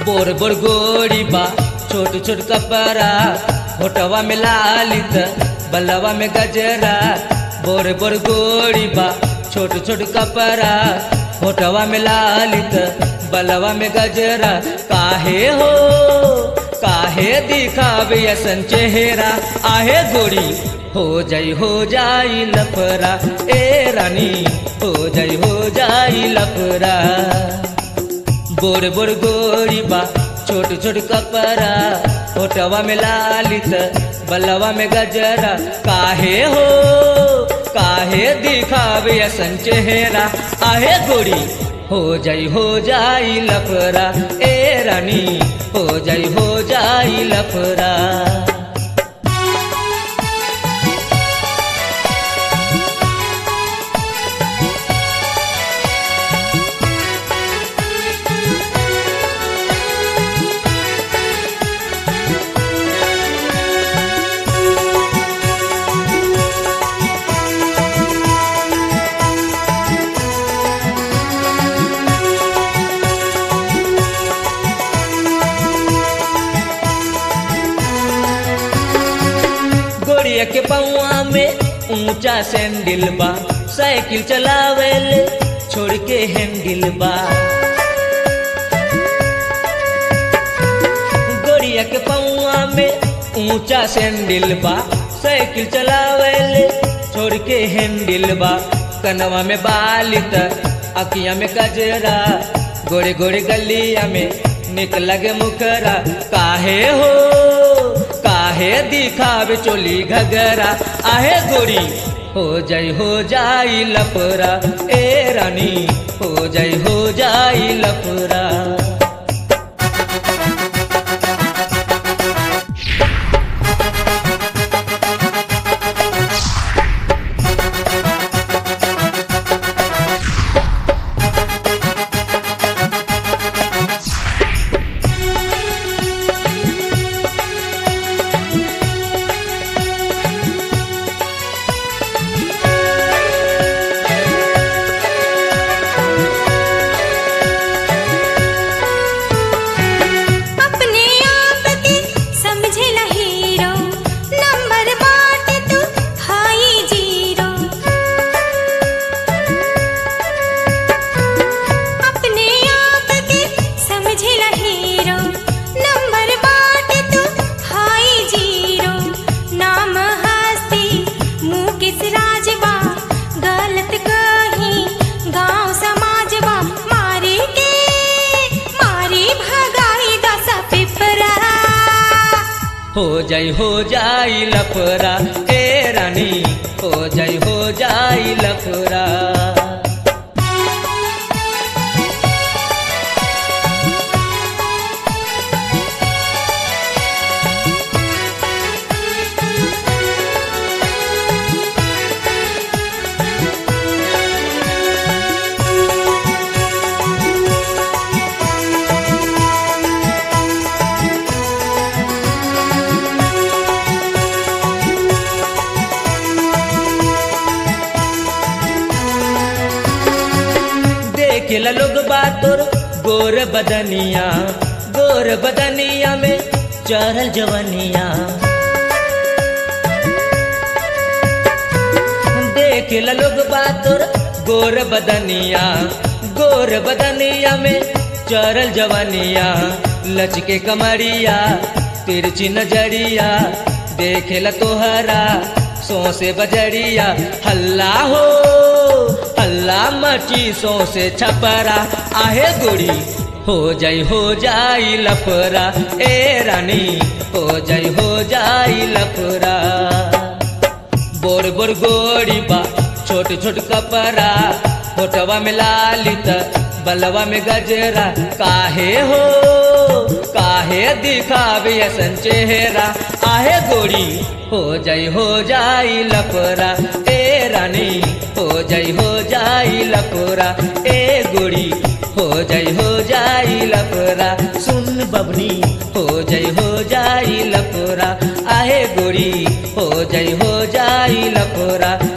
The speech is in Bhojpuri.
बोर बोर गोरी बा छोट छोट कपड़ा होटवा में लालित बलवा में गजरा बोर बोर गोरी बा छोट छोट कपड़ा होटवा में लालित बलवा में गजरा काहे हो काहे दिखावे असन चेहरा आहे गोरी हो जाई हो जाई लफरा ए रानी हो जाई हो जाई लफरा बोर बोर गोरी बा छोट छोट कपड़ा होटवा में लालित बलवा में गजरा काहे हो काहे दिखावे असन चेहरा आहे गोरी हो जाई हो जाई लफरा ए रानी हो जाई हो जाई लफरा गोड़िया के पौआ में ऊंचा सैंडल बा साइकिल चलावेल छोड़ के हैंडल बा गोड़िया के पौआ में ऊंचा सैंडल बा साइकिल चलावेल छोड़ के हैंडल बा कनवा में बालित अकिया में कजरा गोरे गोरे गलिया में निक लगे मुखरा काहे हो काहे दिखावे चोली घगरा आहे गोरी हो जाई हो जाई लफरा ए रानी हो जाई हो जाई लफरा अपने आप के समझेला हीरो नंबर बाट तू हाई जीरो अपने आप के समझेला हीरो नंबर बाट तू हाई जीरो नाम हस्ती मुकेश राजबा गलत कहीं गांव समाजबा मारे के मारी भगाई दस पिपरा हो जाई हो जाई लफरा ए रानी हो जाई हो जाई लफरा देखेला लोग बातोर गोर बदनिया गोर बदनिया में चढ़ल जवनिया देखेला लोग बातोर गोर बदनिया गोर बदनिया में चढ़ल जवनिया लचके कमरिया तिरछी नजरिया देखेला तोहरा सोसे बजरिया हल्ला हो हल्ला मची सोसे छपरा आहे गुड़ी हो जाई हो जाई लफरा ए रानी हो जाई हो जाई लफरा बोर बोर गोरी बा छोट छोट कपड़ा होटवा में लालित बलवा में गजरा काहे हो काहे दिखावे असन चेहरा आहे गोरी हो जाई हो जाई लफरा ए रानी हो जाई हो जाई लफरा ए गोरी हो जाई हो जाई लफरा सुन बबनी हो जाई हो जाई लफरा आहे गोरी हो जाई हो जाई लफरा